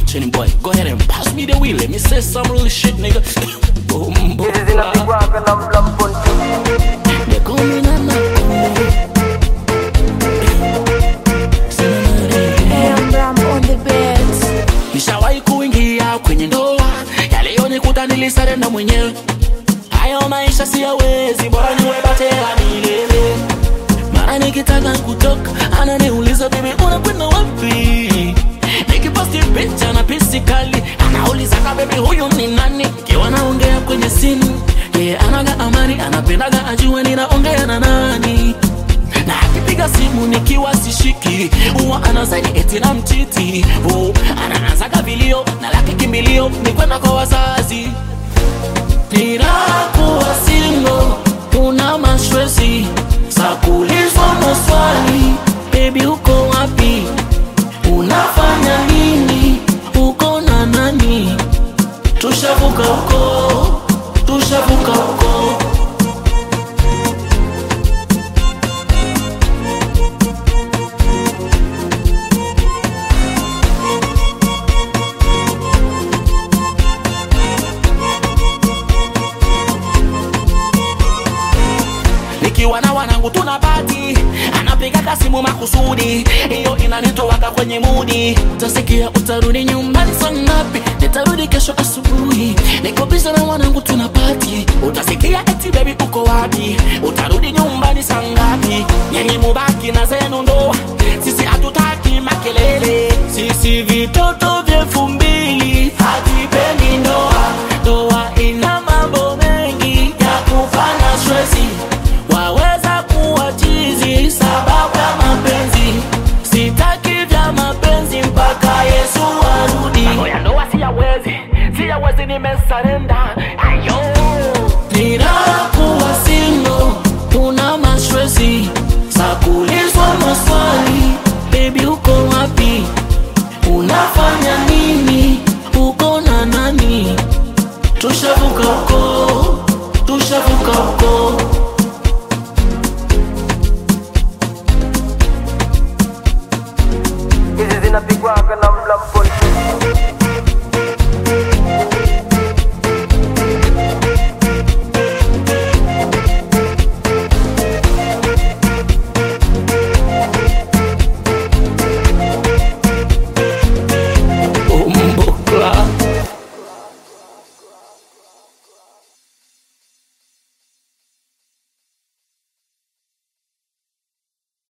Chinny boy, go ahead and pass me the wheel. Let me say some real shit, nigga. Boom, boom, Hizi zinapigwaga na mlamponti They call me Nana. Hey, I'm Ram on the beats. Nishawahi kuingia kwenye ndoa, yaliyonikuta nilisarenda mwenyewe. Hayo maisha siyawezi, bora niwe batela milele. Mara nikitaka kutoka, ananiuliza bibi, unakwenda wapi? Nikiposti picha na pisi kali, anauliza ka bibi, huyu ni nani? Kiwa naongea kwenye simu, yeye anaga amani, anapendaga ajue ninaongea na nani na akipiga simu nikiwa sishiki huwa anazaidi eti na mtiti oh, ananazaga vilio na laki kimbilio ni kwenda kwa wazazi ninakuwa singo una maswezi za kulizwa maswali bebi uko wapi unafanya nini uko na nani tushavuka huko tushavuka huko nikiwa na wanangu tuna pati anapiga kasimu makusudi hiyo inanitowaka kwenye mudi utasikia utarudi nyumbani saa ngapi nitarudi kesho asubuhi niko biza na wanangu tuna pati utasikia eti bebi uko wapi utarudi nyumbani saa ngapi nyenye mubaki na zenu ndoa sisi hatutaki makelele sisi vitoto vya elfu mbili hatuipendi ndoa ndoa ina mambo mengi ya kufanya stresi waweza kuwa chizi sababu ya mapenzi sitaki vya mapenzi mpaka yesu arudi mambo ya ndoa siyawezi siyawezi nimesarenda ayo ninakuwa singo una mastresi za kulizwa maswali bebi uko wapi unafanya nini uko na nani tushavuka huko tushavuka huko Hizi zinapigwaga na